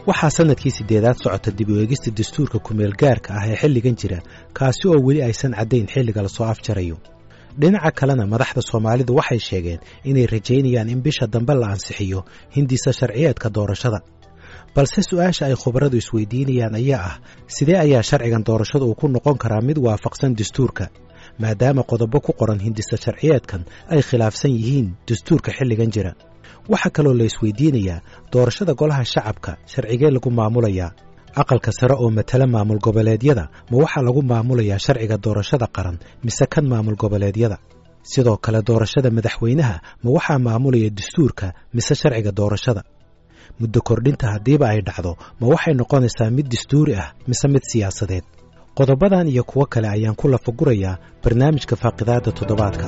waxaa sannadkii siddeedaad socota dib u eegista dastuurka kumeel gaarka ah ee xilligan jira kaasi oo weli aysan caddayn xilliga lasoo afjarayo dhinaca kalena madaxda soomaalidu waxay sheegeen inay rajaynayaan in bisha dambe la ansixiyo hindisa sharciyeedka doorashada balse su'aasha ay khubaradu isweydiinayaan ayaa ah sidee ayaa sharcigan doorashada uu ku noqon karaa mid waafaqsan dastuurka maadaama qodobo ku qoran hindisa sharciyeedkan ay khilaafsan yihiin dastuurka xilligan jira waxaa kaloo la isweydiinayaa doorashada golaha shacabka sharcigee lagu maamulayaa aqalka sare oo matala maamul goboleedyada ma waxaa lagu maamulayaa sharciga doorashada qaran mise kan maamul goboleedyada sidoo kale doorashada madaxweynaha ma waxaa maamulaya dastuurka mise sharciga doorashada muddo kordhinta haddiiba ay dhacdo ma waxay noqonaysaa mid dastuuri ah mise mid siyaasadeed qodobadan iyo kuwo kale ayaan ku lafagurayaa barnaamijka faaqidaadda toddobaadka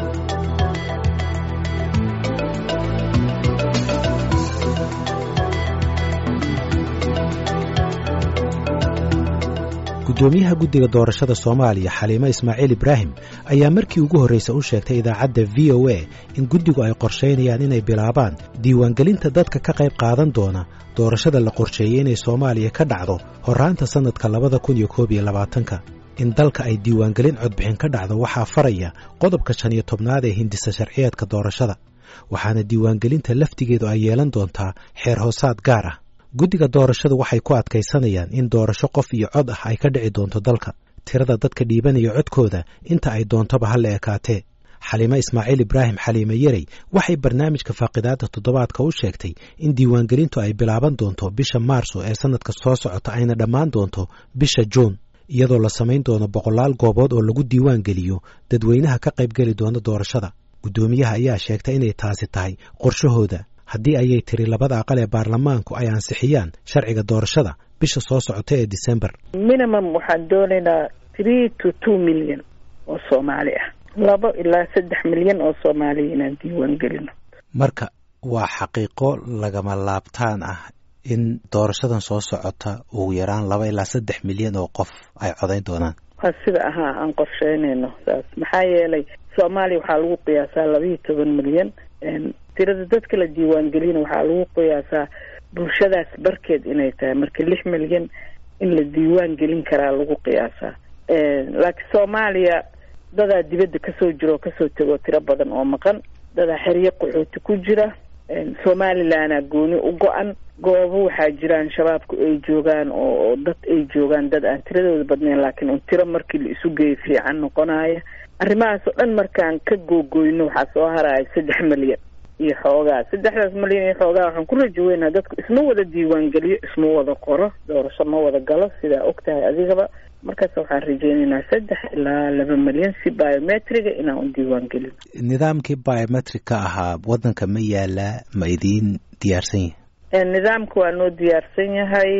guddoomiyaha guddiga doorashada soomaaliya xaliimo ismaaciil ibraahim ayaa markii ugu horraysa u sheegtay idaacadda v o a in guddigu ay qorshaynayaan inay bilaabaan diiwaangelinta dadka ka qayb qaadan doona doorashada la qorsheeyey inay soomaaliya ka dhacdo horraanta sannadka labada kun iyo koob iyo labaatanka in dalka ay diiwaangelin codbixin ka dhacdo waxaa faraya qodobka shan iyo tobnaad ee hindisa sharciyeedka doorashada waxaana diiwaangelinta laftigeedu ay yeelan doontaa xeer hoosaad gaar ah guddiga doorashadu waxay ku adkaysanayaan in doorasho qof iyo cod ah ay ka dhici doonto dalka tirada dadka dhiibanaya codkooda inta ay doontoba ha la ekaatee xaliimo ismaaciil ibraahim xaliime yerey waxay barnaamijka faaqidaadda toddobaadka u sheegtay in diiwaangelintu ay bilaaban doonto bisha maarso ee sannadka soo socota ayna dhammaan doonto bisha juun iyadoo la samayn doono boqolaal goobood oo lagu diiwaan geliyo dadweynaha ka qaybgeli doona doorashada guddoomiyaha ayaa sheegtay inay taasi tahay qorshahooda haddii ayay tiri labada aqal ee baarlamaanku ay ansixiyaan sharciga doorashada bisha soo socota ee december minimum waxaan doonaynaa three to two milyan oo soomaali ah labo ilaa saddex milyan oo soomaaliya inaan diiwaan gelino marka waa xaqiiqo lagama laabtaan ah in doorashadan soo socota ugu yaraan laba ilaa saddex milyan oo qof ay codayn doonaan waa sida ahaa aan qorsheynayno saas maxaa yeelay soomaaliya waxaa lagu qiyaasaa labiiyo toban milyan tirada dadka la diiwaangelina waxaa lagu qiyaasaa bulshadaas barkeed inay tahay marka lix milyan in la diiwaan gelin karaa lagu qiyaasaa laakiin soomaaliya dadaa dibadda kasoo jira oo kasoo tego tiro badan oo maqan dadaa xeryo qaxooti ku jira somalilanaa gooni u go-an goobo waxaa jiraan shabaabku ay joogaan oo dad ay joogaan dad aan tiradooda badnayn laakiin un tiro markii la isu geeyo fiican noqonaya arrimahaas oo dhan markaan ka googoyno waxaa soo haraya saddex milyan iyo xoogaa saddexdaas milyan iyo xoogaa waxaan ku rajo weynaa dadku isma wada diiwaangeliyo isma wada qoro doorasho ma wada galo sidaa og tahay adigaba markaas waxaan rajeynaynaa saddex ilaa laba milyan si biometriga inaan u diiwaan gelin nidaamkii biometric-ka ahaa waddanka ma yaalaa ma idiin diyaarsan yahay nidaamka waa noo diyaarsan yahay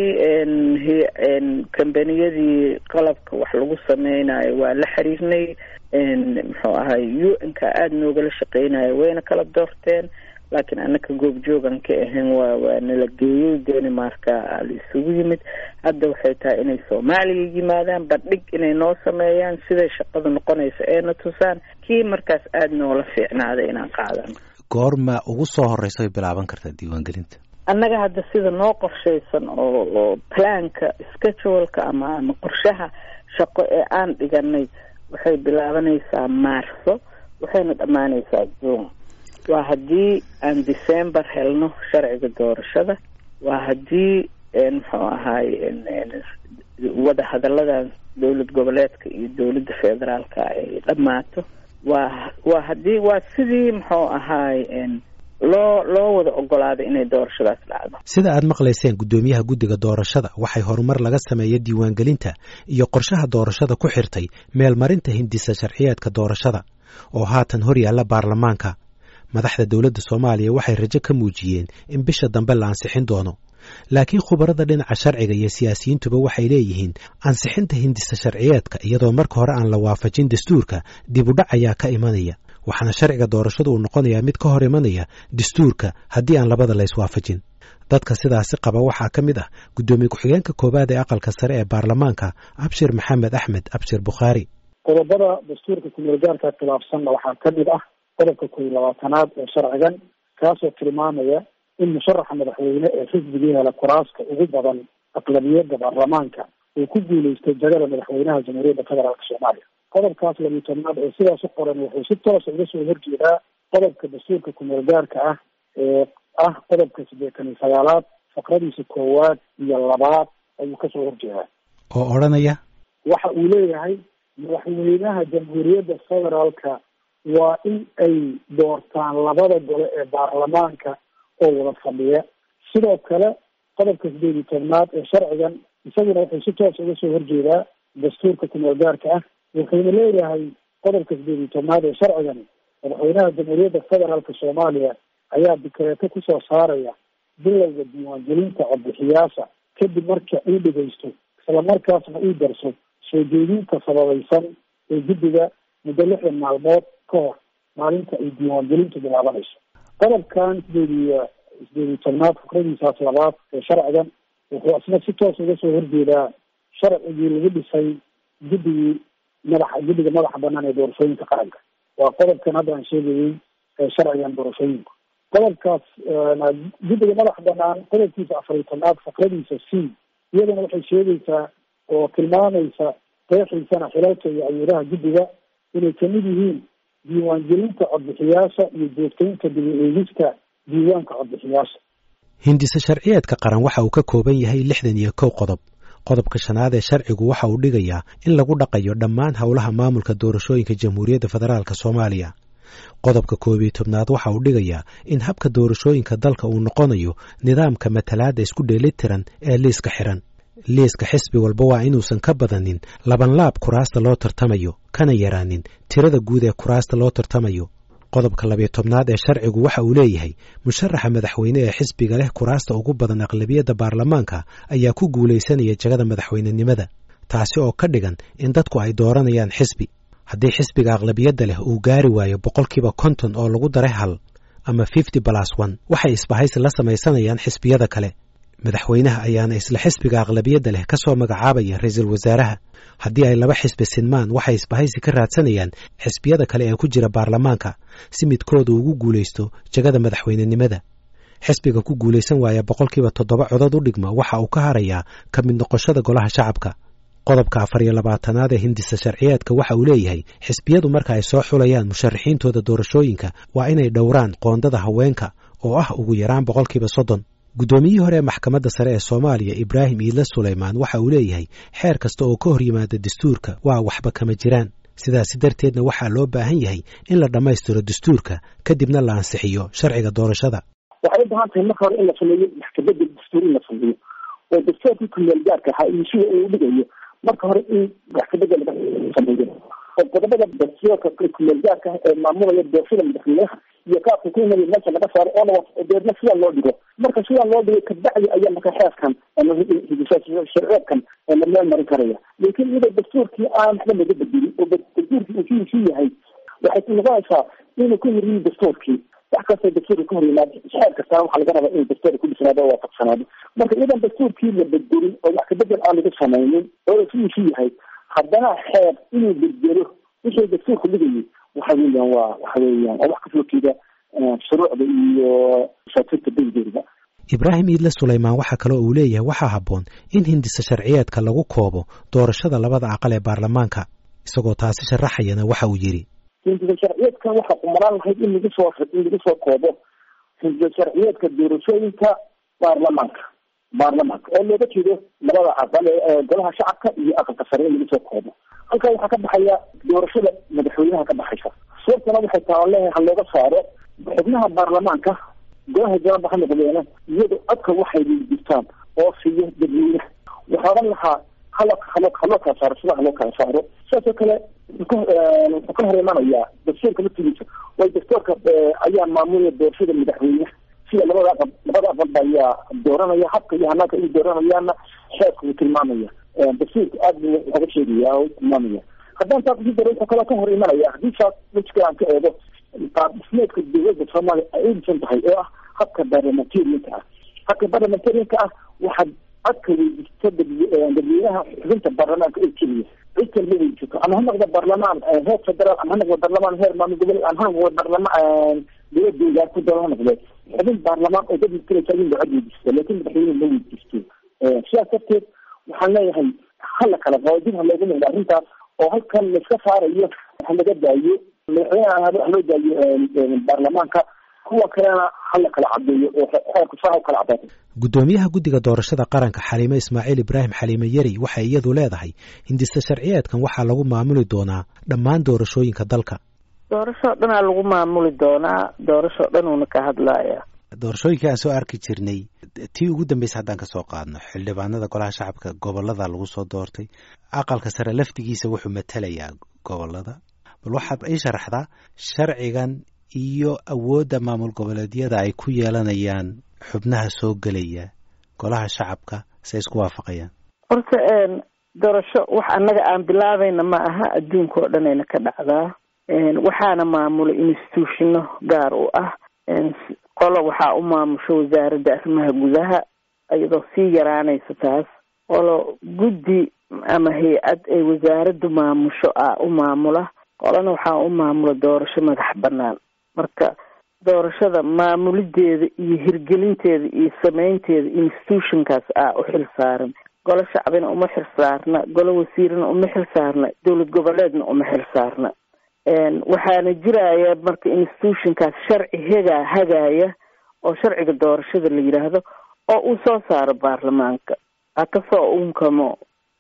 kambaniyadii qalabka wax lagu sameynayo waa la xiriirnay muxuu ahay u n ka aada noogala shaqeynayo wayna kala doorteen laakiin anaka goobjoogan ka ahayn waa waa nala geeyey danimarka la isugu yimid hadda waxay tahay inay soomaaliya yimaadaan bandhig inay noo sameeyaan siday shaqadu noqonaysa eena tusaan kii markaas aada noola fiicnaaday inaan qaadano goorma ugu soo horeysa way bilaaban kartaa diiwaangelinta annaga hadda sida noo qorshaysan oo oo planka scheduleka ama ama qorshaha shaqo ee aan dhiganay waxay bilaabanaysaa maarso waxayna dhammaanaysaa juun waa haddii aan december helno sharciga doorashada waa haddii muxuu ahaay wada hadalladan dowlad goboleedka iyo dowladda federaalka ay dhammaato waa waa haddii waa sidii muxuu ahaay loo loo wada ogolaaday inay doorashadaas dhacdo sida aad maqlayseen guddoomiyaha guddiga doorashada waxay horumar laga sameeya diiwaangelinta iyo qorshaha doorashada ku xirtay meelmarinta hindisa sharciyeedka doorashada oo haatan hor yaalla baarlamaanka madaxda dowladda soomaaliya waxay rajo ka muujiyeen in bisha dambe la ansixin doono laakiin khubarada dhinaca sharciga iyo siyaasiyiintuba waxay leeyihiin ansixinta hindisa sharciyeedka iyadoo marka hore aan la waafajin dastuurka dib u dhac ayaa ka imanaya waxaana sharciga doorashadu uu noqonayaa mid ka hor imanaya dastuurka haddii aan labada la iswaafajin dadka sidaasi qaba waxaa ka mid ah guddoomiye ku-xigeenka koowaad ee aqalka sare ee baarlamaanka abshir maxamed axmed abshir bukhaari qodobada dastuurka kumeelgaarka khilaafsanna waxaa ka mid ah qodobka kow iyo labaatanaad ee sharcigan kaasoo tilmaamaya in musharaxa madaxweyne ee xisbigii hela kuraasta ugu badan aqlabiyadda baarlamaanka uu ku guuleystay jagada madaxweynaha jamhuuriyadda federaalk soomaaliya qodobkaas labiyi tobnaad ee sidaas u qoran wuxuu si toosa uga soo horjeedaa qodobka dastuurka kumeel gaarka ah ee ah qodobka siddeetan iyo sagaalaad faqradiisa koowaad iyo labaad ayuu kasoo horjeedaa oo odhanaya waxa uu leeyahay madaxweynaha jamhuuriyadda federaalka waa in ay doortaan labada gole ee baarlamaanka oo wada fadhiya sidoo kale qodobka sideed iyo tobnaad ee sharcigan isaguna wuxuu si toos uga soo horjeedaa dastuurka kumeel gaarka ah wuxuuna leeyahay qodobka sideed iyo tobnaad ee sharcigan madaxweynaha jamhuuriyadda federaalka soomaaliya ayaa dikreeto kusoo saaraya bilowga diiwaangelinta codbixiyaasha kadib marka uu dhegeysto islamarkaasna uu darso soo jeedinta sababaysan ee guddiga muddo lixdan maalmood ka hor maalinta ay diiwaangelintu bilaabanayso qodobkan sideed iyo sideed iyo tobnaad fikradiisaas labaad ee sharcigan wuxuu isna si toos uga soo horjeedaa sharcigii lagu dhisay guddigii madaxa guddiga madaxa banaan ee doorashooyinka qaranka waa qodobkan hadda aan sheegayey ee sharcigan doorashooyinku qodobkaas guddiga madaxa banaan qodobkiisa afar iyo tobnaad fikradiisa c iyadana waxay sheegaysaa oo tilmaamaysa qeexiisana xilalka iyo awoolaha guddiga inay kamid yihiin diiwaangelinta codbixiyaasha iyo joogtaynta dibi eegista diiwaanka codbixiyaasha hindise sharciyeedka qaran waxa uu ka kooban yahay lixdan iyo kow qodob qodobka shanaad ee sharcigu waxa uu dhigayaa in lagu dhaqayo dhammaan howlaha maamulka doorashooyinka jamhuuriyadda federaalk soomaaliya qodobka koob iyo tobnaad waxa uu dhigayaa in habka doorashooyinka dalka uu noqonayo nidaamka matalaadda isku dheelitiran ee liiska xiran liiska xisbi walba waa inuusan ka badanin labanlaab kuraasta loo tartamayo kana yaraanin tirada guud ee kuraasta loo tartamayo qodobka labiyo tobnaad ee sharcigu waxa uu leeyahay musharaxa madaxweyne ee xisbiga leh kuraasta ugu badan aqlabiyadda baarlamaanka ayaa ku guulaysanaya jagada madaxweynenimada taasi oo ka dhigan in dadku ay dooranayaan xisbi haddii xisbiga aqlabiyadda leh uu gaari waayo boqolkiiba konton oo lagu daray hal ama fifty balas one waxay isbahaysi la samaysanayaan xisbiyada kale madaxweynaha ayaana isla xisbiga aqlabiyadda leh ka soo magacaabaya ra-iisul wasaaraha haddii ay laba xisbi sinmaan waxay isbahaysi ka raadsanayaan xisbiyada kale ee ku jira baarlamaanka si midkooda ugu guulaysto jagada madaxweynenimada xisbiga ku guulaysan waaya boqolkiiba toddoba codod u dhigma waxa uu ka harayaa ka mid noqoshada golaha shacabka qodobka afar iyo labaatanaad ee hindisa sharciyeedka waxa uu leeyahay xisbiyadu marka ay soo xulayaan musharaxiintooda doorashooyinka waa inay dhowraan qoondada haweenka oo ah ugu yaraan boqolkiiba soddon guddoomiyihii hore ee maxkamadda sare ee soomaaliya ibraahim iidle sulaymaan waxa uu leeyahay xeer kasta oo ka hor yimaada dastuurka waa waxba kama jiraan sidaasi darteedna waxaa loo baahan yahay in la dhammaystiro dastuurka kadibna la ansixiyo sharciga doorashada waxay u baahan tahay marka hore in la sameeyo maxkamadda dastuur in la sameeyo oo dastuurkii kumeel gaarka ahaa iyo sida uu dhigayo marka hore in maxkamadda laga sameeyo oo qodobada dastuurka kumeel gaarka ah ee maamulaya doorashada madaxweynaha iyo kaabka ku imaya meesha laga saaro oona deedna sidaa loo dhigo marka sidaa loo dhigo kabacdi ayaa marka xeerkan sharceedkan la meel marin karaya laakiin iyadoo dastuurkii aan waxba laga bedelin oo dastuurkii uu sidiisii yahay waxay noqonaysaa inuu ka horyihi dastuurkii wax kastoo dastuurka ka hor yimaado xeer kastaa waxaa laga rabaa inuu dastuurka ku dhisnaado oo waafaqsanaado marka iyadan dastuurkii la bedelin oo wax kabedel aan laga samaynin oo sidiisii yahay haddana xeer inuu bedelo wixii dastuurka dhigayay waxa weeyaan waa waxa weeyaan waa wax kasoo jeeda shuruucda iyo masaakiinta degdegda ibraahim iidle sulaymaan waxaa kaloo uu leeyahay waxaa habboon in hindisa sharciyeedka lagu koobo doorashada labada aqal ee baarlamaanka isagoo taasi sharaxayana waxa uu yidhi hindisa sharciyeedkan waxaa kumaraan lahayd in lagu soo in lagu soo koobo hindisa sharciyeedka doorashooyinka baarlamaanka baarlamaanka oo looga jeedo labada aqal ee golaha shacabka iyo aqalka sare in lagu soo koobo halkaa waxaa ka baxaya doorashada madaxweynaha ka baxaysa sababtana waxay taa leeyahay ha looga saaro xubnaha baarlamaanka golaha jawaaba ha noqdeena iyado codka waxay jirtaan oo siiyo dadweynaha waxaa odhan lahaa halo halo haloo kala saaro sida haloo kala saaro sidaasoo kale wuxuu ka hor imanayaa dastuurka laftigiisa way dastuurka ayaa maamulaya doorashada madaxweynaha sida labada aqal labada aqalba ayaa dooranaya habka iyo hanaanka ay dooranayaana xeerka wuu tilmaamaya dastuurka aad buu oga sheegaya oo tilmaamaya haddaan saa kusi daro wuxuu kaloo ka hor imanaya haddii saas wejka aan ka eego qaab dhismeedka dowladda soomaaliya ay u dhisan tahay oo ah habka barlamentarianka ah habka barlamentarianka ah waxaad codka weydiista dadweynaha xubinta baarlamaanka oo keliya cid kalma weydisato ama ha noqdo barlamaan heer federaal ama ha noqdo barlamaan heer maamul gobol ama ha noqdo barlamaan dowlad deegaan ku daro ha noqdo xubin baarlamaan oo dad mataleysa in lacag weydiisto laakiin madaxweyne ma weydiisto sidaas darteed waxaan leeyahay hala kala qabo dib ha loogu noqdo arrintaas oo halkan laiska saarayo ha laga daayo madaxweyneha ha loo daayo baarlamaanka kuwa kalena hala kala cadeeyo oo xeerku saa u kala cadaato guddoomiyaha guddiga doorashada qaranka xaliime ismaaciil ibraahim xaliime yeri waxay iyadu leedahay hindise sharciyeedkan waxaa lagu maamuli doonaa dhammaan doorashooyinka dalka doorashoo dhanaa lagu maamuli doonaa doorashoo dhan uuna ka hadlaya doorashooyinkii aan soo arki jirnay tii ugu dambeysa haddaan ka soo qaadno xildhibaanada golaha shacabka gobolada lagu soo doortay aqalka sare laftigiisa wuxuu matalayaa gobolada bal waxaad ii sharaxdaa sharcigan iyo awoodda maamul goboleedyada ay ku yeelanayaan xubnaha soo gelaya golaha shacabka say isku waafaqayaan horta doorasho wax annaga aan bilaabayna ma aha adduunka oo dhanayna ka dhacdaa waxaana maamula institutionno gaar u ah qolo waxaa u maamusho wasaaradda arrimaha gudaha iyadoo sii yaraanaysa taas qolo guddi ama hay-ad ay wasaaraddu maamusho ah u maamula qolana waxaa u maamula doorasho madax bannaan marka doorashada maamulideeda iyo hirgelinteeda iyo sameynteeda institutionkaas ah u xil saaran golo shacbina uma xil saarna golo wasiirna uma xil saarna dowlad goboleedna uma xil saarna waxaana jiraya marka institutionkaas sharci hegaa hagaaya oo sharciga doorashada la yidhaahdo oo uu soo saaro baarlamaanka ha kasoo unkamo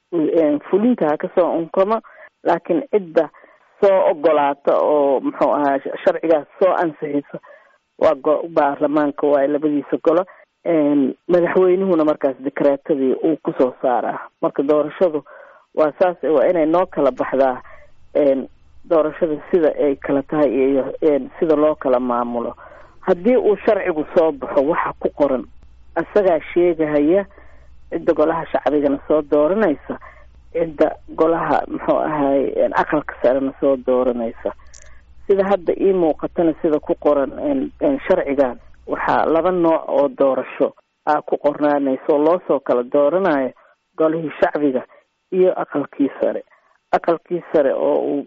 fulinta ha kasoo unkamo laakiin cidda soo ogolaata oo muxuu ahaa sharcigaas soo ansixisa waa go- baarlamaanka waaye labadiisa golo madaxweynuhuna markaas dekreetadii uu kusoo saaraa marka doorashadu waa saas waa inay noo kala baxdaa doorashada sida ay kala tahay iyo sida loo kala maamulo haddii uu sharcigu soo baxo waxa ku qoran isagaa sheegahaya cidda golaha shacbigana soo dooranaysa cidda golaha muxuu ahaay aqalka sarena soo dooranaysa sida hadda ii muuqatana sida ku qoran sharcigan waxaa laba nooc oo doorasho aa ku qornaanaysa oo loosoo kala dooranayo golihii shacbiga iyo aqalkii sare aqalkii sare oo uu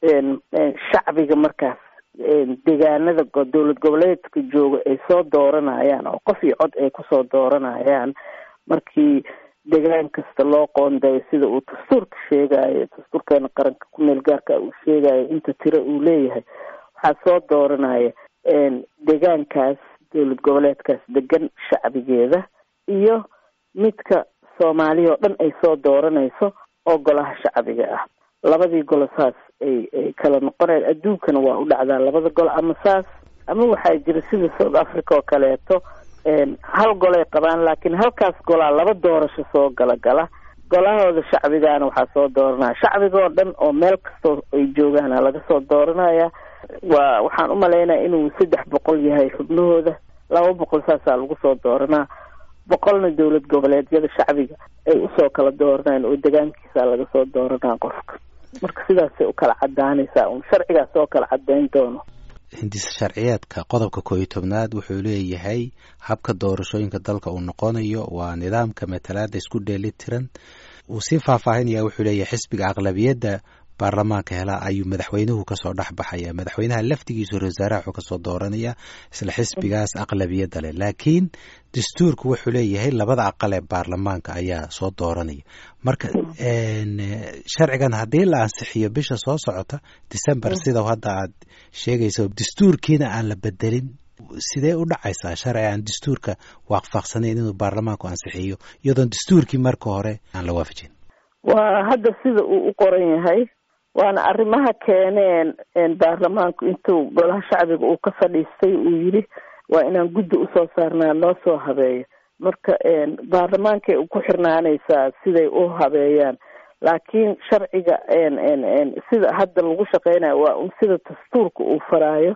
shacbiga markaas deegaanada dowlad goboleedka jooga ay soo dooranayaan oo qof iyo cod ay kusoo dooranayaan markii degaan kasta loo qoondayo sida uu dastuurka sheegayo dastuurkeena qaranka kumeel gaarka uu sheegayo inta tiro uu leeyahay waxaa soo dooranaya deegaankaas dowlad goboleedkaas degan shacbigeeda iyo midka soomaaliya oo dhan ay soo dooranayso oo golaha shacbiga ah labadii golo saas ay ay kala noqonayaan adduunkana waa u dhacdaa labada golo ama saas ama waxaa jira sida south africa oo kaleeto hal golay qabaan laakiin halkaas golaa laba doorasho soo gala gala golahooda shacbigaana waxaa soo dooranaya shacbiga oo dhan oo meel kastoo ay joogaana laga soo dooranaya waa waxaan umalaynaya inuu saddex boqol yahay xubnahooda laba boqol saasaa lagu soo dooranaa boqolna dowlad goboleedyada shacbiga ay usoo kala dooranayaan oo degaankiisa laga soo dooranaa qofka marka sidaasay u kala cadaanaysaa un sharcigaas oo kala cadayn doono hindise sharciyeedka qodobka koo iyo tobnaad wuxuu leeyahay habka doorashooyinka dalka uu noqonayo waa nidaamka matalaada isku dheeli tiran uu sii faahfaahinaya wuxuu leeyahay xisbiga aqlabiyadda baarlamaanka helaa ayuu madaxweynuhu kasoo dhex baxaya madaxweynaha laftigiisu ra wasaaraha wuxuu kasoo dooranaya isla xisbigaas aqlabiyadda leh laakiin dastuurku wuxuu leeyahay labada aqal ee baarlamaanka ayaa soo dooranaya marka sharcigan haddii la ansixiyo bisha soo socota december sida hadda aad sheegayso dastuurkiina aan la bedelin sidee u dhacaysaa sharci aan dastuurka waafaqsanayn inuu baarlamaanku ansixiyo iyadoon dastuurkii marka hore aan la waafajin waa hadda sida uu u qoran yahay waana arrimaha keeneen baarlamaanku intuu golaha shacbiga uu ka fadhiistay uu yidhi waa inaan guddi usoo saarnaa noo soo habeeyo marka baarlamaankay ku xirnaanaysaa siday u habeeyaan laakiin sharciga sida hadda lagu shaqeynayo waa un sida dastuurka uu faraayo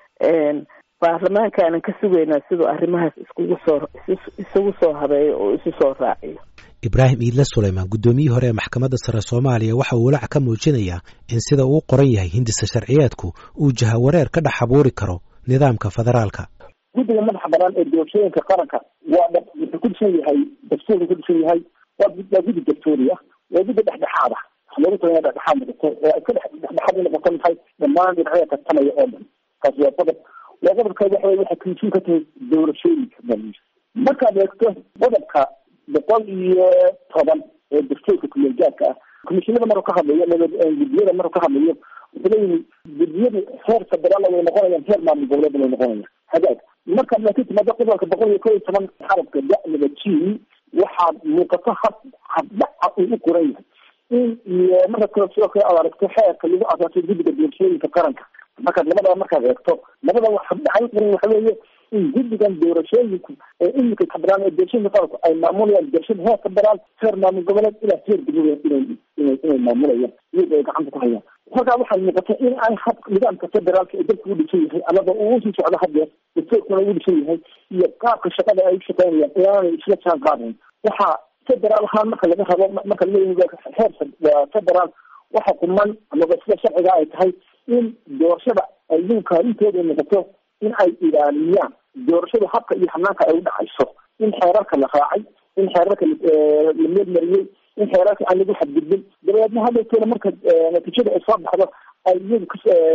baarlamaankaanan ka sugaynaa siduu arrimahaas iskugu soo isugu soo habeeyo oo isu soo raaciyo ibraahim iidle suleymaan guddoomiyihii hore ee maxkamadda sare soomaaliya waxa uu walaac ka muujinayaa in sida uu qoran yahay hindise sharciyeedku uu jahawareer ka dhex abuuri karo nidaamka federaalka guddiga madaxa banaan ee doorashooyinka qaranka waa wuxuu ku dhisan yahay dastuurka ku dhisan yahay waa waa guddi dastuuri ah waa guddi dhexdhexaad ah wax loogu tala dhexdhexaad noqoto oo ay ka dhex dhexdhexaad noqoto maxay dhammaan dhinacyada tartamaya oo dhan taasi waa qodob waa qodobka waxa waxay komishin ka tahay doorashooyinka bal markaad eegto qodobka boqol iyo toban ee dastuurka kumeelgaadka ah komishinada maruu ka hadlayo gudiyada maruu ka hadlayo wuxuu leeyihi gudiyadu heer federaal way noqonayaan heer maamul goboleed way noqonayaan hagaag markaad laakiin timaado qodobka boqol iyo kow iyo toban xarabka da-laba g waxaad muuqato hab habdhaca uu u qoran yahay in iyo marka kale sidoo kale aad aragto xeerka lagu asaasay guddiga doorashooyinka qaranka markaad labada markaad eegto labada wax habdhaca qoran waxa weeye in guddigan doorashooyinku ee imika federaal ee doorashooyinka qaranku ay maamulayaan doorashada heer federaal heer maamul goboleed ilaa heer degmada inay inay inay maamulayaan iyaga ay gacanta ku hayaan halkaa waxaa muuqata in ay hab nidaamka federaalka ee dalka u dhisan yahay amaba uu usii socdo hadeer dastuurkuna u dhisan yahay iyo qaabka shaqada ay u shaqeynayaan inaanay isla jaan qaadayn waxaa federaal ahaan marka laga rabo marka laleeyahay heer federaal waxa kuman amaba sida sharciga ay tahay in doorashada ay iyagu kaalintooda noqoto in ay ilaaliyaan doorashada habka iyo hanaanka ay u dhacayso in xeerarka la raacay in xeerarka la meelmariyey in xeerarka aan lagu xadgudbin dabeedna hadalkeena marka natiijada ay soo baxdo ay iyagu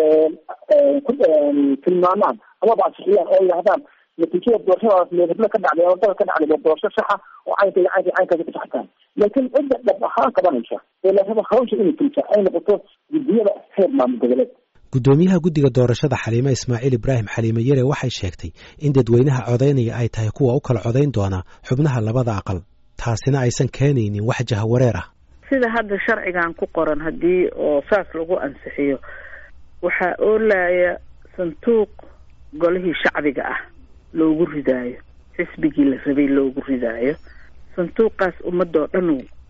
ku tilmaamaan amaba ansixiyaan oo yidhahdaan natiijada doorashadaas meelhebla ka dhacday ama dalka ka dhacday waa doorasho saxa oo caynka iyo caynka caynkaasi ku saxtaan laakiin cidda dhab ahaan qabanaysa ee la rabo hawsha inay fulisa ay noqoto gudiyada heer maamul goboleed guddoomiyaha guddiga doorashada xaliime ismaaciil ibraahim xaliime yare waxay sheegtay in dadweynaha codaynaya ay tahay kuwa u kala codayn doona xubnaha labada aqal taasina aysan keenaynin wax jahawareer ah sida hadda sharcigan ku qoran haddii oo saas lagu ansixiyo waxaa oolaya sanduuq golihii shacbiga ah loogu ridaayo xisbigii la rabay loogu ridaayo sanduuqaas ummadoo dhan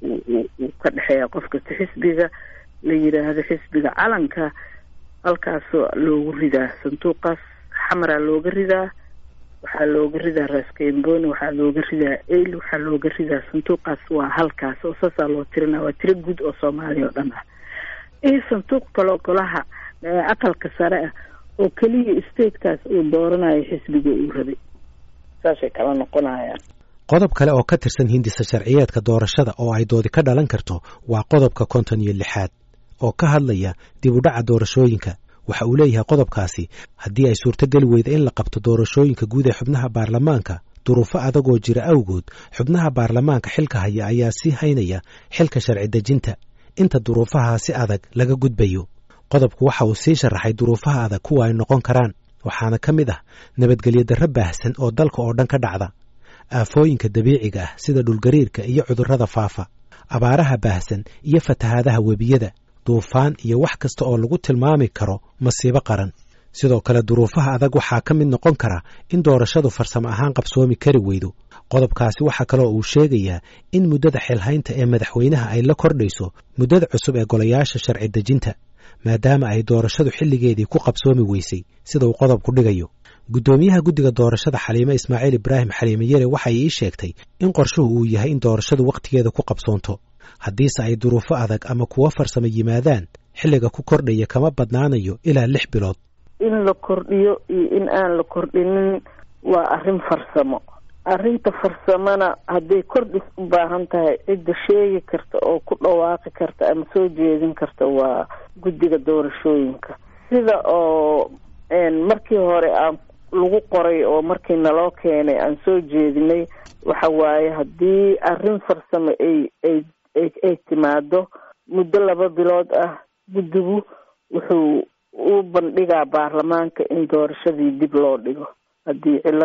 uu ka dhexeeya qof kasta xisbiga la yidhaahdo xisbiga calanka halkaasoo loogu ridaa sanduuqaas xamaraa looga ridaa waxaa looga ridaa raskamboni waxaa looga ridaa el waxaa looga ridaa sanduuqaas waa halkaas oo saasaa loo tirinaa waa tiro guud oo soomaaliya oo dhan ah iyo sanduuq kaloo golaha aqalka sare ah oo keliya statekaas uu dooranayo xisbiga uu rabay saasay kala noqonayaan qodob kale oo ka tirsan hindisa sharciyeedka doorashada oo ay doodi ka dhalan karto waa qodobka konton iyo lixaad oo ka hadlaya dib u dhaca doorashooyinka waxa uu leeyahay qodobkaasi haddii ay suurtogeli weyda in la qabto doorashooyinka guud ee xubnaha baarlamaanka duruufo adagoo jira awgood xubnaha baarlamaanka xilka haya ayaa sii haynaya xilka sharci dejinta inta duruufaha si adag laga gudbayo qodobku waxa uu sii sharaxay duruufaha adag kuwa ay noqon karaan waxaana ka mid ah nabadgelyo darro baahsan oo dalka oo dhan ka dhacda aafooyinka dabiiciga ah sida dhulgariirka iyo cudurrada faafa abaaraha baahsan iyo fatahaadaha webiyada duufaan iyo wax kasta oo lagu tilmaami karo masiibo qaran sidoo kale duruufaha adag waxaa ka mid noqon kara in doorashadu farsamo ahaan qabsoomi kari weydo qodobkaasi waxaa kaloo uu sheegayaa in muddada xilhaynta ee madaxweynaha ay la kordhayso muddada cusub ee golayaasha sharci dejinta maadaama ay doorashadu xilligeedii ku qabsoomi weysay sida uu qodobku dhigayo guddoomiyaha guddiga doorashada xaliime ismaaciil ibraahim xaliime yare waxay ii sheegtay in qorshuhu uu yahay in doorashadu wakhtigeeda ku qabsoonto haddiise ay duruufo adag ama kuwo farsamo yimaadaan xilliga ku kordhaya kama badnaanayo ilaa lix bilood in la kordhiyo iyo in aan la kordhinin waa arrin farsamo arrinta farsamona hadday kordhis u baahan tahay cidda sheegi karta oo ku dhawaaqi karta ama soo jeedin karta waa guddiga doorashooyinka sida oo markii hore aan lagu qoray oo markii naloo keenay aan soo jeedinay waxa waaye haddii arrin farsamo ay ay ay timaado muddo laba bilood ah guddigu wuxuu u bandhigaa baarlamaanka in doorashadii dib loo dhigo haddii cilad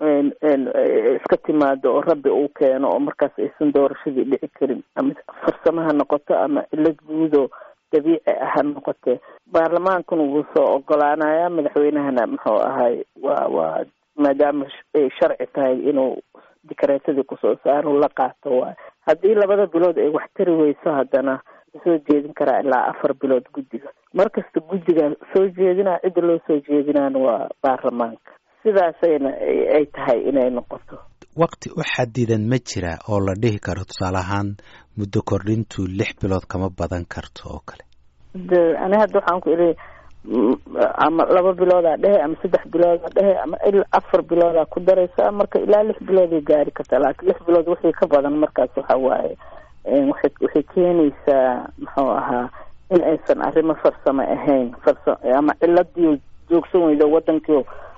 iska timaado oo rabbi uu keeno oo markaas aysan doorashadii dhici karin ama farsamo ha noqoto ama cilad guudoo dabiici ah ha noqotee baarlamaankuna wuu soo ogolaanayaa madaxweynahana muxuu ahay waa waa maadaama ay sharci tahay inuu dikareetadii kusoo saaro la qaato waay haddii labada bilood ay wax tari weyso haddana soo jeedin karaa ilaa afar bilood guddiga markasta guddiga soo jeedinaa cidda loo soo jeedinaana waa baarlamaanka sidaasayna ay tahay inay noqoto wakti u xadidan ma jira oo la dhihi karo tusaale ahaan muddo kordhintu lix bilood kama badan karto oo kale de ani hadda waxaan ku idhi ama laba biloodaa dhehe ama saddex biloodaa dhehe ama ilaa afar biloodaa ku daraysa marka ilaa lix bilooday gaari kartaa laakiin lix bilood wixii ka badan markaas waxa waaye waxay waxay keenaysaa muxuu ahaa in aysan arrimo farsamo ahayn farsa ama ciladii joogsan weydo wadankii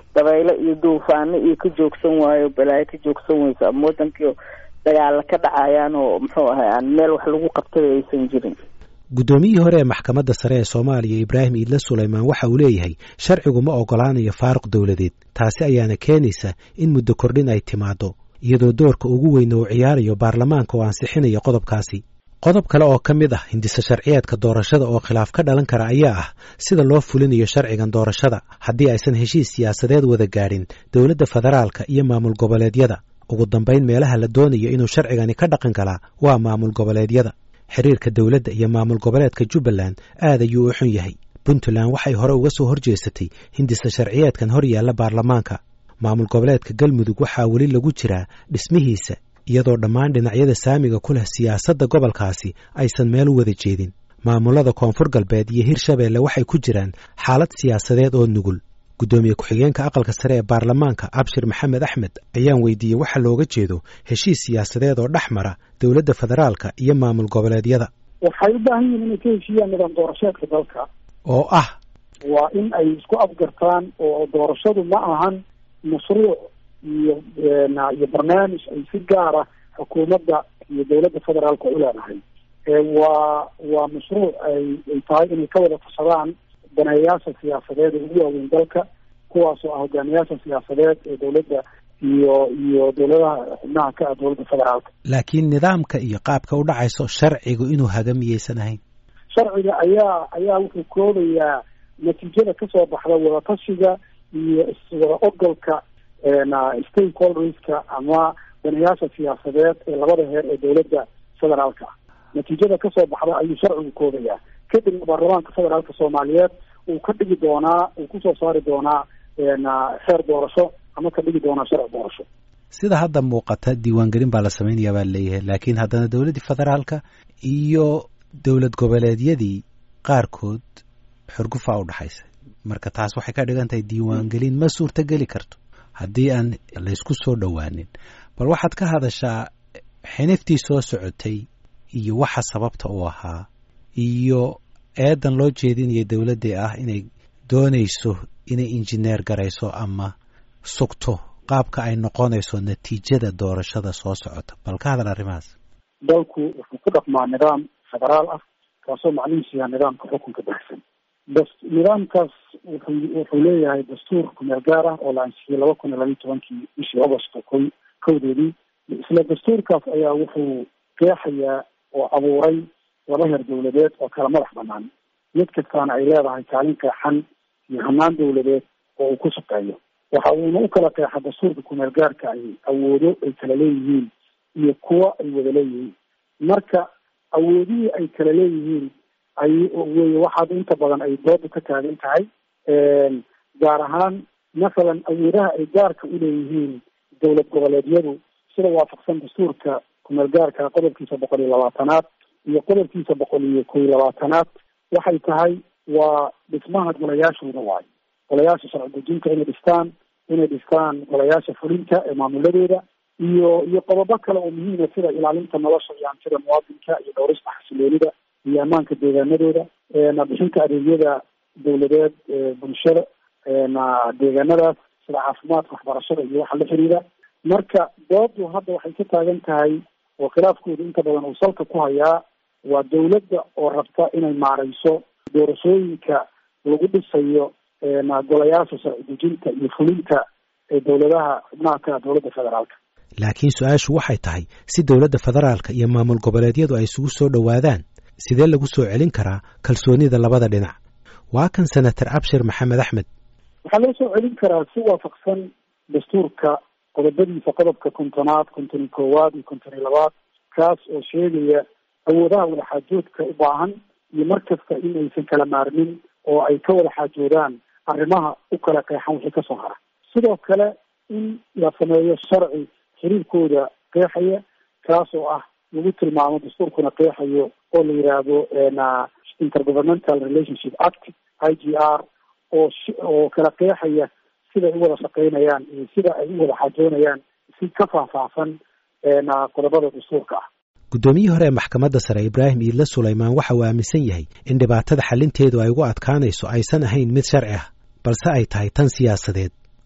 dabaylo iyo duufaano iyo ka joogsan waayo balaayo ka joogsan weyso ama wadankii dagaala ka dhacayaan oo muxuu ahay aan meel wax lagu qabtaba aysan jirin guddoomiyihii hore ee maxkamadda sare ee soomaaliya ibraahim iidle sulaymaan waxa uu leeyahay sharcigu ma oggolaanayo faaruq dowladeed taasi ayaana keenaysa in muddo kordhin ay timaaddo iyadoo doorka ugu weyna uu ciyaarayo baarlamaanka oo ansixinaya qodobkaasi qodob kale oo ka mid ah hindise sharciyeedka doorashada oo khilaaf ka dhalan kara ayaa ah sida loo fulinayo sharcigan doorashada haddii aysan heshiis siyaasadeed wada gaadhin dowladda federaalka iyo maamul goboleedyada ugu dambayn meelaha la doonayo inuu sharcigani ka dhaqan galaa waa maamul goboleedyada xiriirka dowladda iyo maamul goboleedka jubbaland aad ayuu u xun yahay puntland waxay hore uga soo horjeesatay hindise sharciyeedkan hor yaalla baarlamaanka maamul goboleedka galmudug waxaa weli lagu jiraa dhismihiisa iyadoo dhammaan dhinacyada saamiga ku leh siyaasadda gobolkaasi aysan meel u wada jeedin maamulada koonfur galbeed iyo hirshabeelle waxay ku jiraan xaalad siyaasadeed oo nugul guddoomiye ku-xigeenka aqalka sare ee baarlamaanka abshir maxamed axmed ayaan weydiiyey waxa looga jeedo heshiis siyaasadeed oo dhex mara dowladda federaalka iyo maamul goboleedyada waxay u baahan yihiin inay ka heshiiyaan nidaam doorasheedka dalka oo ah waa in ay isku afgartaan oo doorashadu ma ahan mashruuc iyo iyo barnaamij ay si gaara xukuumadda iyo dowladda federaalka u leedahay waa waa mashruuc ay ay tahay inay ka wada tashadaan daneeyaasha siyaasadeed ee ugu waaweyn dalka kuwaasoo ah hogaamiyaasha siyaasadeed ee dowladda iyo iyo dowladaha xubnaha ka ah dowladda federaalka laakiin nidaamka iyo qaabka u dhacayso sharcigu inuu haga miyaysan ahayn sharciga ayaa ayaa wuxuu koobayaa natiijada kasoo baxda wadatashiga iyo iswada ogolka stakeholderska ama daneeyaasha siyaasadeed ee labada heer ee dowladda federaalka ah natiijada kasoo baxda ayuu sharcigu koobayaa kadibna baarlamaanka federaalka soomaaliyeed uu ka dhigi doonaa uu kusoo saari doonaa xeer doorasho ama ka dhigi doonaa sharci doorasho sida hadda muuqata diiwaangelin baa la samaynayaa baa leeyahay laakiin haddana dowladdii federaalka iyo dowlad goboleedyadii qaarkood xurgufaa u dhaxaysa marka taas waxay ka dhigan tahay diiwaangelin ma suurtogeli karto haddii aan laysku soo dhowaanin bal waxaad ka hadashaa xiniftii soo socotay iyo waxa sababta u ahaa iyo eedan loo jeedinaya dowladdii ah inay doonayso inay injineer garayso ama sugto qaabka ay noqonayso natiijada doorashada soo socota bal ka hadal arrimahaas dalku wuxuu ku dhaqmaa nidaam federaal ah kaasoo macnihiisu yaha nidaamka xukunka baxsan bas nidaamkaas wuxuu wuxuu leeyahay dastuur kumeel gaar ah oo la ansixiyey laba kun iyo labiyo tobankii bishii agosto ko kowdeedii isla dastuurkaas ayaa wuxuu qeexayaa oo abuuray laba heer dowladeed oo kala madax banaan mid kastaana ay leedahay kaalin qeexan iyo hanaan dowladeed oo uu ku shaqeeyo waxa uuna u kala qeexa dastuurka kumeel gaarka ay awoodo ay kala leeyihiin iyo kuwa ay wada leeyihiin marka awoodihii ay kala leeyihiin ay wey waxaad inta badan ay dooda ka taagan tahay gaar ahaan masalan awoodaha ay gaarka uleeyihiin dowlad goboleedyadu sida waafaqsan dastuurka kumeel gaarka qodobkiisa boqol iyo labaatanaad iyo qodobkiisa boqol iyo kow iyo labaatanaad waxay tahay waa dhismaha golayaashooda waayo golayaasha sharci dejinta inay dhistaan inay dhistaan golayaasha fulinta ee maamuladooda iyo iyo qodobo kale oo muhiima sida ilaalinta nolosha iyo hantida muwaadinka iyo dhowrista xasiloonida iyo ammaanka deegaanadooda bixinta adeegyada dowladeed bulshada deegaanadaas sida caafimaadka waxbarashada iyo waxa la xiriira marka doodu hadda waxay ka taagan tahay oo khilaafkooda inta badan uu salka ku hayaa waa dowladda oo rabta inay maareyso doorashooyinka lagu dhisayo golayaasha sharci dejinta iyo fulinta ee dowladaha xubnaha ka dowladda federaalka laakiin su-aashu waxay tahay si dowladda federaalka iyo maamul goboleedyadu ay isugu soo dhowaadaan sidee lagu soo celin karaa kalsoonida labada dhinac waa kan senator abshir maxamed axmed waxaa loo soo celin karaa si waafaqsan dastuurka qodobadiisa qodobka kontonaad konton iyo koowaad iyo konton iyo labaad kaas oo sheegaya awoodaha wada xaajoodka u baahan iyo mar kasta in aysan kala maarmin oo ay ka wada xaajoodaan arrimaha u kala qeexan wixii kasoo hara sidoo kale in la sameeyo sharci xiriirkooda qeexaya kaas oo ah lagu tilmaamo dastuurkuna qeexayo oo la yidhaahdo intergovernmental relationship act i g r oo oo kala qeexaya siday u wada shaqeynayaan iyo sida ay u wada xaajoonayaan si ka faahfaahsan qodobada dastuurka ah guddoomiyihii hore ee maxkamadda sare ibraahim iidle sulaymaan waxa uu aaminsan yahay in dhibaatada xalinteedu ay ugu adkaanayso aysan ahayn mid sharci ah balse ay tahay tan siyaasadeed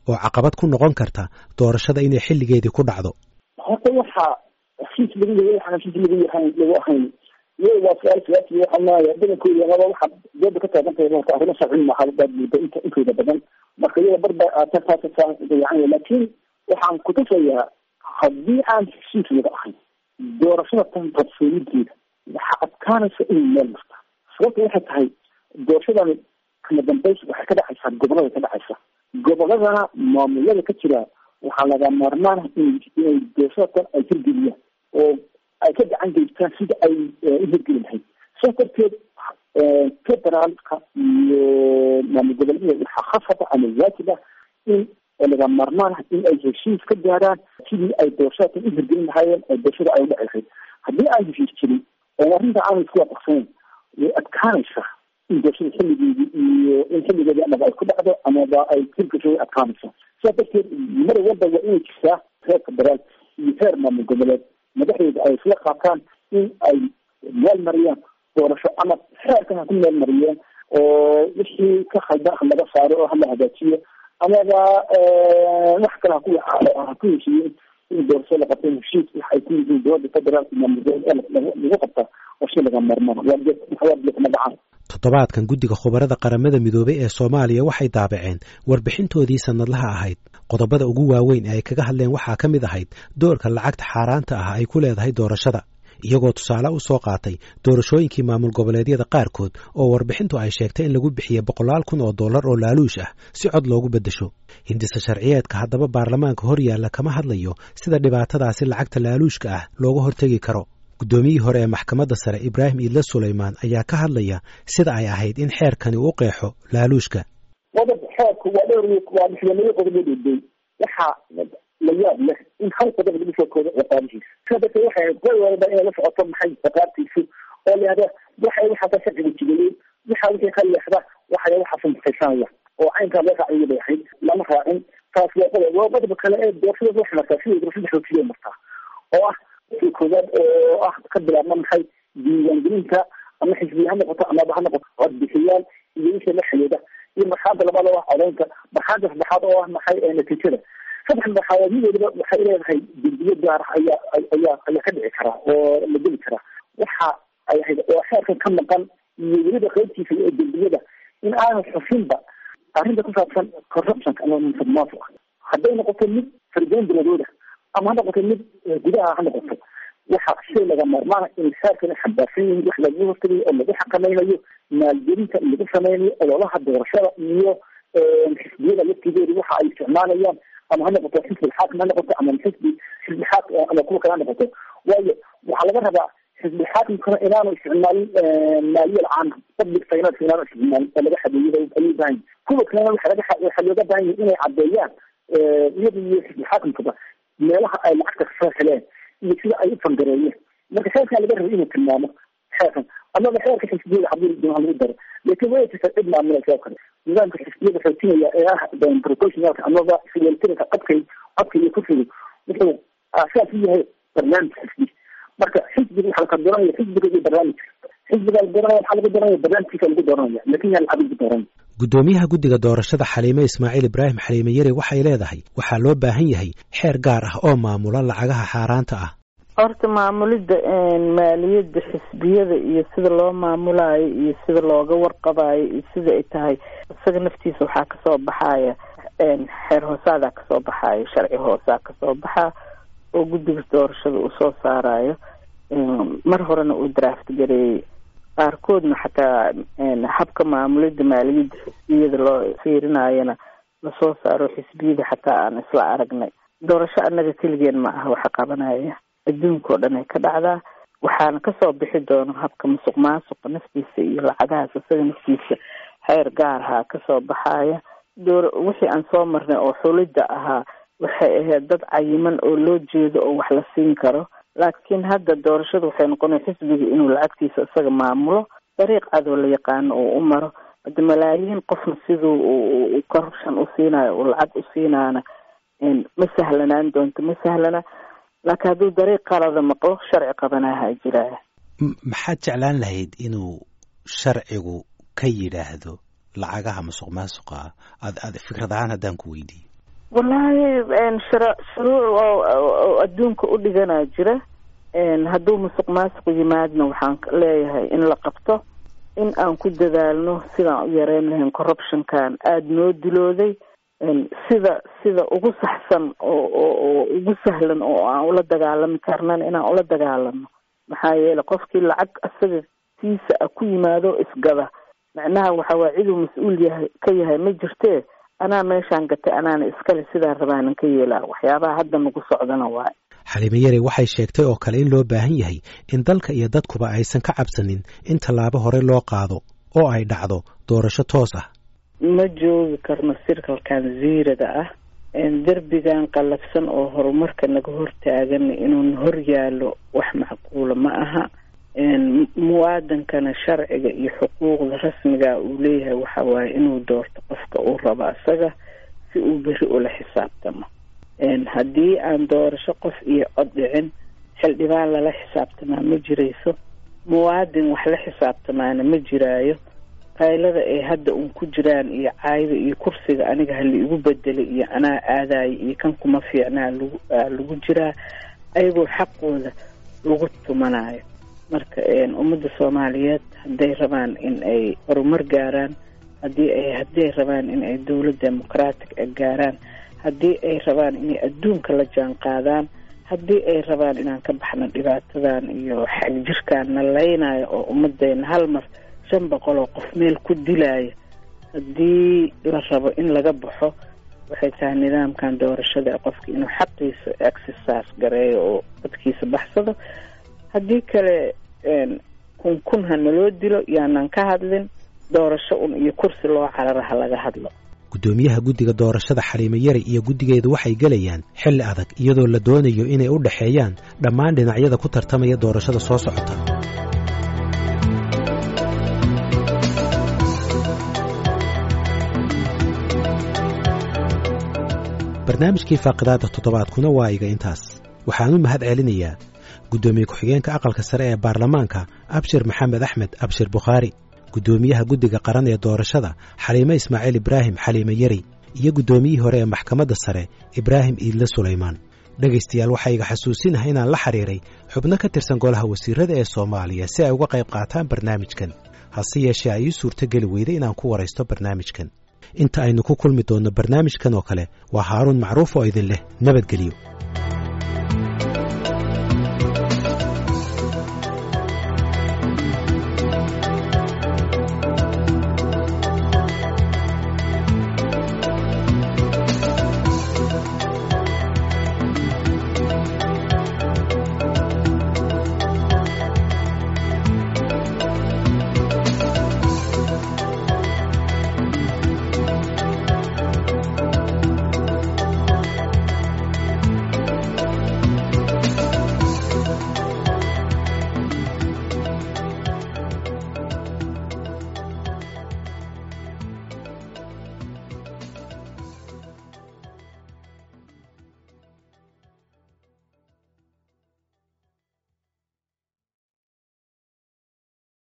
oo caqabad ku noqon karta doorashada inay xilligeedii ku dhacdo horta waxaa heshiis lagu leeyahay waxaan heshiis lagu yahay lagu ahayn iyaga waa su-aal siyaasi waxaa maaya badankooda amaba waxaa dooda ka taagan tahay horta arrimo sharci maaha baad mooda inta intooda badan marka iyaga barba taas dayacan laakiin waxaan kutusayaa haddii aan heshiis laga ahayn doorashada tan qabsoonideeda waxaa adkaanaysa inay meel marta sababta waxay tahay doorashadani kama dambays waxay ka dhacaysaa gobolada ka dhacaysa goboladana maamulada ka jira waxaa laga maarmaana in inay doorashada tan ay hirgeliyaan oo ay ka gacan geystaan sida ay u hirgeli lahayd saas darteed federaalka iyo maamul goboleedyada waxaa khasaba ama waajib ah in laga maarmaan ah in ay heshiis ka gaaraan sidii ay doorashada tan u hirgelin lahaayeen oo doorashada ay udhaci lahayd haddii aan heshiis jirin oo arrinta aanay isku waafaqsanayn way adkaanaysaa in doorashada xilligeedii iyo in xilligeedii amaba ay ku dhacdo amaba ay hirgasho way adkaanaysaa sidaas darteed mar walba waa inay jirtaa heer federaal iyo heer maamul goboleed madaxdeeda ay isla qaataan in ay meel mariyaan doorasho ama xeerkan ha ku meel mariyeen oo wixii ka khaldan ha laga saaro oo hala hagaajiyo amaba wax kale haku ha ku heshiiyeen in doorasho la qabta heshiis wax ay ku yihiin dowladda federaalka maamul goboleed lagu qabta oo shay laga maarmaan waa dhacaan toddobaadkan guddiga khubarada qaramada midoobay ee soomaaliya waxay daabaceen warbixintoodii sannadlaha ahayd qodobada ugu waaweyn ee ay kaga hadleen waxaa ka mid ahayd doorka lacagta xaaraanta ah ay ku leedahay doorashada iyagoo tusaale u soo qaatay doorashooyinkii maamul goboleedyada qaarkood oo warbixintu ay sheegtay in lagu bixiyey boqolaal kun oo dollar oo laaluush ah si cod loogu beddesho hindise sharciyeedka haddaba baarlamaanka hor yaalla kama hadlayo sida dhibaatadaasi lacagta laaluushka ah looga hortegi karo guddoomiyihii hore ee maxkamadda sare ibraahim iidle sulaymaan ayaa ka hadlaya sida ay ahayd in xeerkani u qeexo laaluushka qodob xeerku waa dhowr waa madaxweyneyo qodob loo dhoodey waxaa la yaab leh in hal qodob lagu soo koodo ciqaabihiisa sidaa darteed waxay ahayd qoy walba inay la socoto maxay ciqaabtiisu oo layihahda waxay waxaasa sharciga jibiyey waxa wixii ka leexda waxay waxaasa mutaysanaya oo caynkaa loo raaciyo bay ahayd lama raacin taas waa qodob waa qodobka kale ee doorashada waxay martaa sidii doorashada xoojiyo martaa oo ah wixii koowaad oo ah ka bilaabma maxay diiwaangelinta ama xisbiya ha noqoto amaba ha noqoto codbixiyaal iyo wixii la xidhiidha iyo marxalada labaad oo ah codeynta marxalada saddexaad oo ah maxay natiijada saddex marxaladood mid waliba waxay leedahay dembiyo gaar ah ayaa ayaa ayaa ka dhici karaa oo la geli karaa waxa ay ahayd oo xeerkan ka maqan iyo weliba qaybtiisa ee dembiyada in aanan xusinba arrinta ku saabsan corruptionka ama musuqmaasuqa hadday noqoto mid fardoon biladooda ama ha noqoto mid gudaha ha noqoto waxa shay laga maarmaana in xeerkana xambaarsan yihiin wax lagu hortagayo oo lagu xakamaynayo maalgelinta lagu sameynayo ololaha doorashada iyo xisbiyada laftigeedu waxa ay isticmaalayaan ama ha noqoto xisbi xaakim ha noqoto ama xisbi xisbi xaakim ama kuwa kale ha noqoto waayo waxaa laga rabaa xisbi xaakimkana inaanu isticmaalin maaliyal caama public finance inaanu isticmaalin oo laga xadeeyay ayuu baahan kuwa kalena waxa laga waxaa looga baahan yahay inay caddeeyaan iyada iyo xisbi xaakimkaba meelaha ay lacagta kasoo heleen iyo sida ay u fangareeyeen marka xeerkaa laga rabay inuu tilmaamo xeerkan amaba xeerka xisbiyada hadii doona lagu daro laakiin way jirta cid maamulaysa oo kale nidaamka xisbiyada xoojinaya ee ah proportionalka amaba siweltirka codkay codka iyo kursiga wuxuu aasaas u yahay barnaamij xisbi marka xisbiga waxaa laka dooranaya xisbiga iyo barnaamijka xisbiga la dooranaya waxaa lagu dooranaya barnaamijkiisa lagu dooranaya lakin yaa lacag lagu dooranaya guddoomiyaha guddiga doorashada xaliime ismaaciil ibraahim xaliime yare waxay leedahay waxaa loo baahan yahay xeer gaar ah oo maamula lacagaha xaaraanta ah horta maamulidda maaliyadda xisbiyada iyo sida loo maamulayo iyo sida looga warqabayo iyo sida ay tahay isaga naftiisa waxaa kasoo baxaya xeer hoosaadaa kasoo baxayo sharci hoosaa kasoo baxaa oo guddiga doorashada uu soo saarayo mar horena uu draft gareeyey qaarkoodna xataa habka maamulidda maaliyadda xisbiyada loo fiirinayona lasoo saaro xisbiyada xataa aan isla aragnay doorasho annaga keligeen ma aha waxa qabanaya adduunka oo dhan ay ka dhacdaa waxaana kasoo bixi doono habka musuq maasuqa naftiisa iyo lacagahaas isaga naftiisa xeer gaarhaa kasoo baxaya door wixii aan soo marnay oo xulidda ahaa waxay ahayd dad cayiman oo loo jeedo oo wax la siin karo laakiin hadda doorashadu waxay noqonay xisbiga inuu lacagtiisa isaga maamulo dariiq cadoo la yaqaano uu u maro hadda malaayiin qofna siduu corruption u siinayo uu lacag u siinaana ma sahlanaan doonto ma sahlana laakiin hadduu dariiq qalada maqlo sharci qabanaha jiraya maxaad jeclaan lahayd inuu sharcigu ka yidhaahdo lacagaha musuq maasuqa ad ad fikrad ahaan haddaan ku weydiiyo wallaahi shara shuruuc oo adduunka u dhiganaa jira hadduu musuq maasuq yimaadna waxaan leeyahay in la qabto in aan ku dadaalno sidaan u yareyn lahayn corruptionkan aada noo dilooday sida sida ugu saxsan oo oo ugu sahlan oo aan ula dagaalami karnana inaan ula dagaalano maxaa yeelay qofkii lacag asaga tiisa a ku yimaado isgada macnaha waxa waa ciduu mas-uul yahay ka yahay ma jirtee anaa meeshaan gatay anaana iskale sidaan rabaanan ka yeelaa waxyaabaha hadda nagu socdana waayo xaliime yare waxay sheegtay oo kale in loo baahan yahay in dalka iyo dadkuba aysan ka cabsanin in tallaabo hore loo qaado oo ay dhacdo doorasho toos ah ma joogi karno sirkalkan ziirada ah derbigan qallafsan oo horumarka naga hortaagana inuun hor yaallo wax macquula ma aha muwaadankana sharciga iyo xuquuqda rasmiga uu leeyahay waxa waaye inuu doorto qofka uu rabo asaga si uu beri ula xisaabtamo haddii aan doorasho qof iyo cod dhicin xildhibaan lala xisaabtamaa ma jirayso muwaadin wax la xisaabtamaana ma jiraayo qaylada ay hadda uun ku jiraan iyo caayda iyo kursiga aniga hala igu bedelay iyo anaa aadayo iyo kan kuma fiicnaa lagu lagu jiraa ayagoo xaqooda lagu tumanayo marka ummadda soomaaliyeed hadday rabaan in ay horumar gaaraan haddii ay hadday rabaan in ay dowlad democratic a gaaraan haddii ay rabaan inay adduunka la jaan qaadaan haddii ay rabaan inaan ka baxno dhibaatadan iyo xag jirkaan na leynayo oo ummadeena hal mar shan boqol oo qof meel ku dilaayo haddii la rabo in laga baxo waxay tahay nidaamkan doorashada qofka inuu xaqiisa exercise gareeyo oo dadkiisa baxsado haddii kale kun kun ha naloo dilo yaanan ka hadlin doorasho un iyo kursi loo carara ha laga hadlo guddoomiyaha guddiga doorashada xaliime yari iyo guddigeedu waxay gelayaan xilli adag iyadoo la doonayo inay u dhexeeyaan dhammaan dhinacyada ku tartamaya doorashada soo socota barnaamijkii faaqidaada toddobaadkuna waa iga intaas waxaan u mahad celinayaa guddoomiye ku-xigeenka aqalka sare ee baarlamaanka abshir maxamed axmed abshir bukhaari guddoomiyaha guddiga qaran ee doorashada xaliime ismaaciil ibraahim xaliime yari iyo guddoomiyihii hore ee maxkamadda sare ibraahim iidle sulaymaan dhegaystayaal waxaa iga xasuusinaha inaan la xidhiiray xubno ka tirsan golaha wasiirada ee soomaaliya si ay uga qayb qaataan barnaamijkan hase yeeshee ay ii suurtogeli weyday inaan ku waraysto barnaamijkan inta aynu ku kulmi doonno barnaamijkan oo kale waa haaruun macruuf oo idin leh nabadgelyo